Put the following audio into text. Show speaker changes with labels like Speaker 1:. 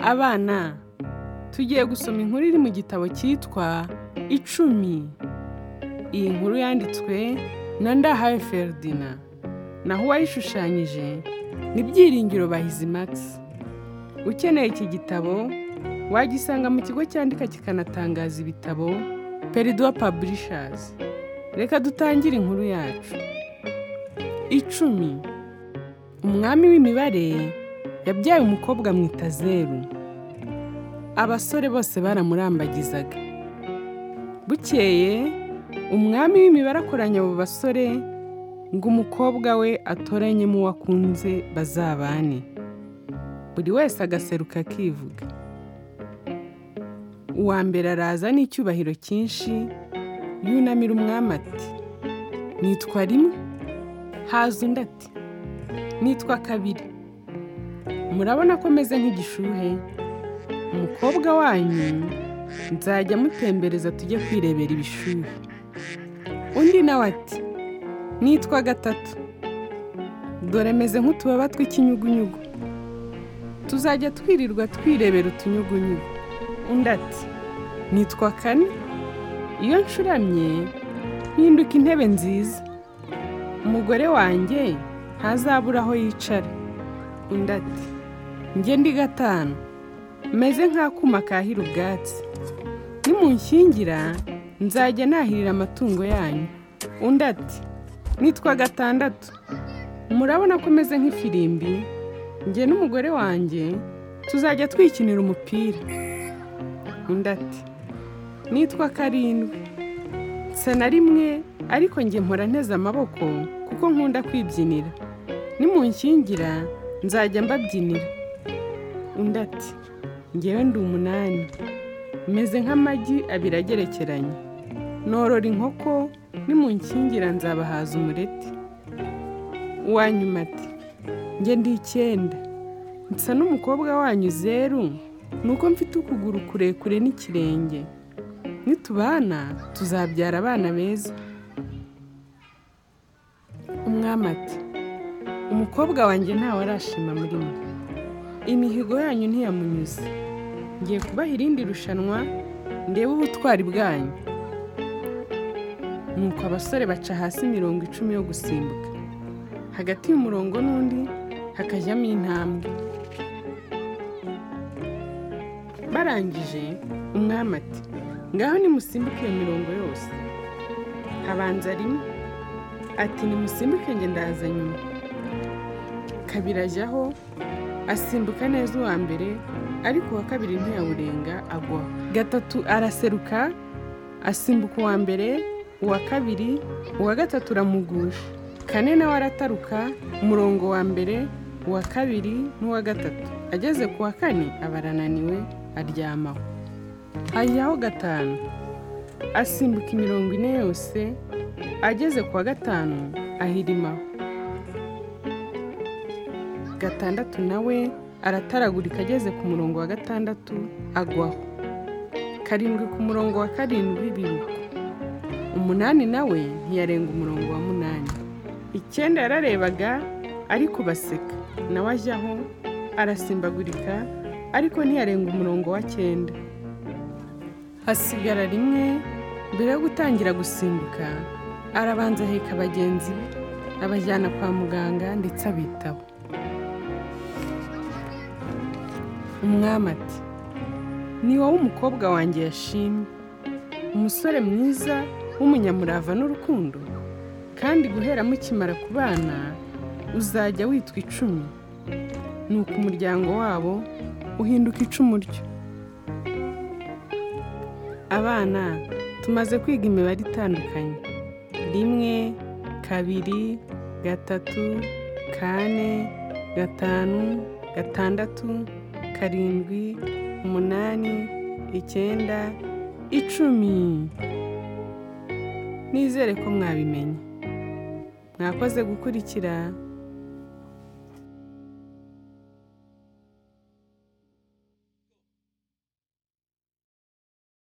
Speaker 1: Abana, tugiye gusoma inkuru iri mu gitabo cyitwa Icumi. Iyi nkuru yanditswe na Ndahayo Feridina. Naho uwayishushanyije ni Byiringiro Bahizimax. Ukeneye iki gitabo wagisanga mu kigo cyandika kikanatangaza ibitabo Peridua Publishers. Reka dutangire inkuru yacu. Icumi. Umwami w'imibare yabyaye umukobwa amwita Zeru. Abasore bose baramurambagizaga. Bukeye, umwami w'imibare akoranya abo basore ngo umukobwa we atoranyemo uwo akunze bazabane. Buri wese agaseruka akivuga. Uwa mbere araza n'icyubahiro cyinshi, yunamira umwami ati nitwa rimwe haza undi ati nitwa kabiri murabona ko meze nk'igishuhe umukobwa wanyu nzajya amutembereza tujye kwirebera ibishuhe undi nawe ati nitwa gatatu dore meze nk'utubaba tw'ikinyugunyugu tuzajya twirirwa twirebera utunyugunyugu undi ati nitwa kane iyo ncuramye mpinduka intebe nziza umugore wanjye ntazabura aho yicara undi ati njye ndi gatanu meze nk'akuma kahira ubwatsi nimunshyingira nzajya nahirira amatungo yanyu undi ati nitwa gatandatu murabona ko meze nk'ifirimbi njye n'umugore wanjye tuzajya twikinira umupira undi ati nitwa karindwi nsa na rimwe ariko njye mpora nteze amaboko kuko nkunda kwibyinira nimunshyingira nzajya mbabyinira undi ati ngewe ndi umunani meze nk'amagi abiri agerekeranye norora inkoko nimunshyingira nzabahaza umureti uwanyuma ati njye ndi icyenda nsa n'umukobwa wanyu zeru nuko mfite ukuguru kurekure n'ikirenge nitubana tuzabyara abana beza umwami ati umukobwa wanjye ntawe arashima muri mwe imihigo yanyu ntiyamunyuze ngiye kubaha irindi rushanwa ndebe ubutwari bwanyu nuko abasore baca hasi imirongo icumi yo gusimbuka hagati y'umurongo n'undi hakajyamo intambwe barangije umwami ati ngaho nimusimbuke iyo mirongo yose habanza rimwe ati nimusimbuke njye ndaza nyuma kabiri ajyaho asimbuka neza uwa mbere ariko uwa kabiri ntiyawurenga agwa gatatu araseruka asimbuka uwa mbere uwa kabiri uwa gatatu uramugusha kane nawe arataruka umurongo wa mbere uwa kabiri n'uwa gatatu ageze ku wa kane aba arananiwe aryamaho hajyaho gatanu asimbuka imirongo ine yose ageze ku wa gatanu ahirimaho gatandatu nawe arataragurika ageze ku murongo wa gatandatu agwaho karindwi ku murongo wa karindwi biruka umunani nawe ntiyarenga umurongo wa munani icyenda yararebaga ariko baseka nawe ajyaho arasimbagurika ariko ntiyarenga umurongo wa cyenda hasigara rimwe mbere yo gutangira gusimbuka arabanza aheka abagenzi be abajyana kwa muganga ndetse abitaho umwami ati ni wowe umukobwa wanjye yashimye umusore mwiza w'umunyamurava n'urukundo kandi guhera mukimara ku bana uzajya witwa icumi nuko umuryango wabo uhinduka icumu ryo abana tumaze kwiga imibare itandukanye rimwe kabiri gatatu kane gatanu gatandatu karindwi umunani icyenda icumi nizere ko mwabimenye mwakoze gukurikira